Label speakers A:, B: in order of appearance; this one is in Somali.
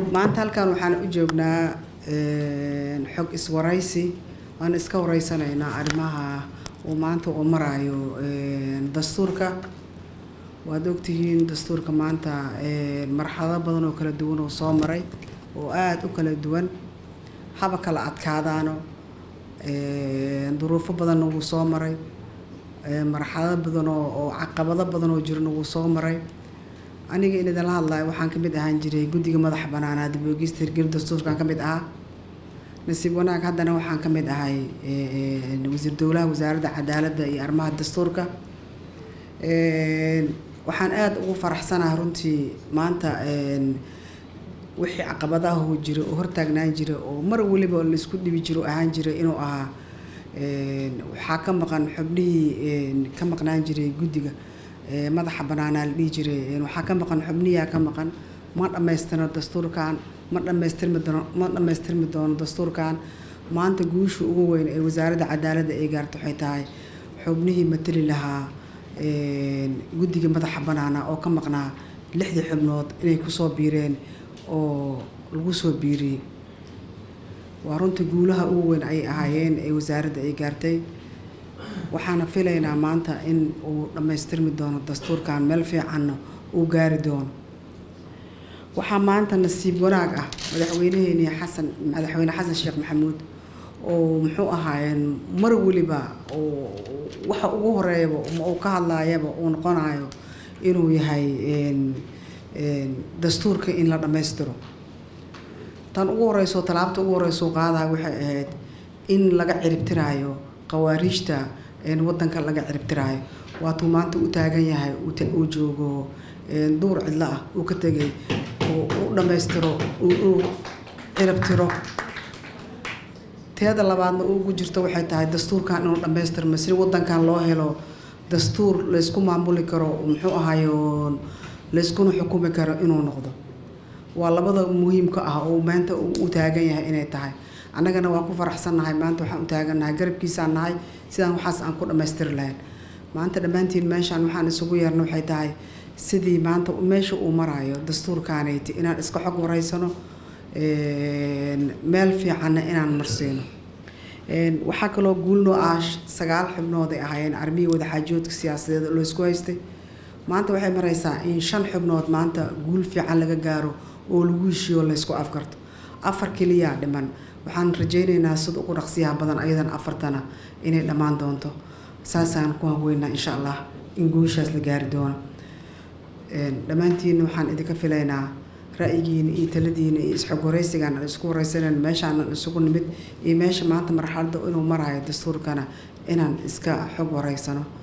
A: maanta halkan waxaan u joognaa xog iswaraysi waan iska wareysanaynaa arrimaha uu maanta uu maraayo dastuurka waad ogtihiin dastuurka maanta marxalado badan oo kala duwan oo soo maray oo aada u kala duwan haba kala adkaadaano duruufo badanna wuu soo maray marxalado badan oo oo caqabado badan oo jirana wuu soo maray aniga in idinla hadlayo waxaan kamid ahaan jiray guddiga madaxa banaanaa dib oogista hirgelin dastuurkan ka mid ahaa nasiib wanaag haddana waxaan ka mid ahay wasiir dowlaha wasaaradda cadaaladda iyo arrimaha dastuurka waxaan aada ugu faraxsanahay runtii maanta wixii caqabadaha oo jira oo hortaagnaan jira oo mar weliba laisku dhibi jiro ahaan jiray inuu ahaa waxaa ka maqan xubnihii ka maqnaan jiray guddiga madaxa banaanaa la dhihi jiray waxaa ka maqan xubniyaa ka maqan ma dhammaystirno dastuurkan ma dhammaystirmi doono ma dhammaystirmi doono dastuurkan maanta guusha ugu weyn ee wasaaradda cadaaladda ay gaarto waxay tahay xubnihii matali lahaa guddiga madaxa banaana oo ka maqnaa lixdii xubnood inay kusoo biireen oo lagu soo biiriyey waa runtii guulaha ugu weyn ayay ahaayeen ee wasaaradda ay gaartay waxaana filaynaa maanta in uu dhammaystirmi doono dastuurkan meel fiicanna uu gaari doono waxaa maanta nasiib wanaag ah madaxweynaheeni xasan madaxweyne xasan sheekh maxamuud oo muxuu ahaayeen mar weliba oo waxa ugu horeeyaba uu ka hadlaayaba uu noqonayo inuu yahay dastuurka in la dhammaystiro tan ugu horeyso tallaabta ugu horeyso qaadayo waxay ahayd in laga ciribtiraayo qawaariijta wadanka laga ciribtiraayo waatuu maanta u taagan yahay uu joogo duur cidlo ah uu ka tegay u dhammaystiro uu ciribtiro teeda labaadna ugu jirto waxay tahay dastuurkan inuu dhammaystirmo si wadankan loo helo dastuur laysku maamuli karo muxuu ahayo layskuna xukumi karo inuu noqdo waa labada muhiimka ah oo maanta u taagan yahay inay tahay annagana waan ku faraxsannahay maanta waxaan u taagannahay garabkiisaan nahay sidaan waxaas aan ku dhammaystiri lahayn maanta dhammaantiin meeshaan waxaan isugu yeerna waxay tahay sidii maanta meesha uu maraayo dastuurkaanayti inaan iska xog wareysano meel fiicanna inaan marsiino waxaa kaloo guulnoo ah sagaal xubnood ay ahaayeen armihii wadaxaajoodka siyaasadeed oo laysku haystay maanta waxay maraysaa in shan xubnood maanta guul fiican laga gaaro oo lagu heshiiyo laysku afkarto afar keliyaa dhiman waxaan rajaynaynaa sida ugu dhaqsiyaha badan ayadan afartana inay dhammaan doonto saasaan ku hanweynaa insha allah in guushaas la gaari doono dhammaantiina waxaan idinka filaynaa ra'yigiina iyo taladiina iyo isxog wareysigaan aan isku wareysanan meeshaan isugu nimid iyo meesha maanta marxaladda inuu marayo dastuurkana inaan iska xog wareysano